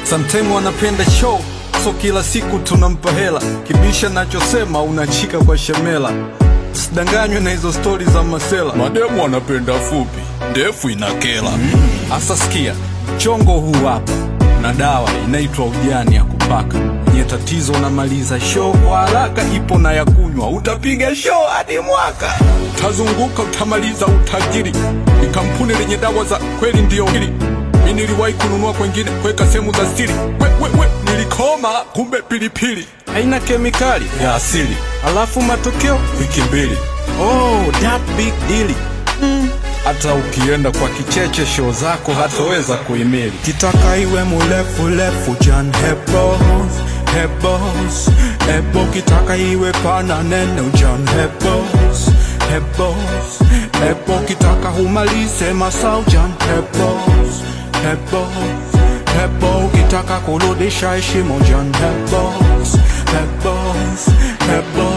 Sometime wanapenda show, so kila siku tunampa hela, kibisha nachosema unachika kwa shemela. Usidanganywe na hizo stori za masela, mademu wanapenda fupi, ndefu inakela. Asa sikia, chongo huu hapa na dawa inaitwa ujani ya kupaka. Nye tatizo unamaliza show kwa haraka, ipo na ya kunywa, utapiga show hadi mwaka. Utazunguka utamaliza utajiri, ni kampuni lenye dawa za kweli, ndiyo hili mi niliwahi kununua kwengine kuweka sehemu za siri. We, we, we, nilikoma kumbe pilipili haina kemikali ya asili, alafu matokeo wiki mbili. Oh, that big deal. Hata ukienda kwa kicheche show zako hataweza kuimili. Kitaka iwe murefu refu Jan Hebos Hebos Hebo kitaka iwe pana nene Jan Hebos Hebos Hebo kitaka humalize masau Jan Hebos Hebos Hebo kitaka kurudisha heshima Jan Hebos Hebos Hebos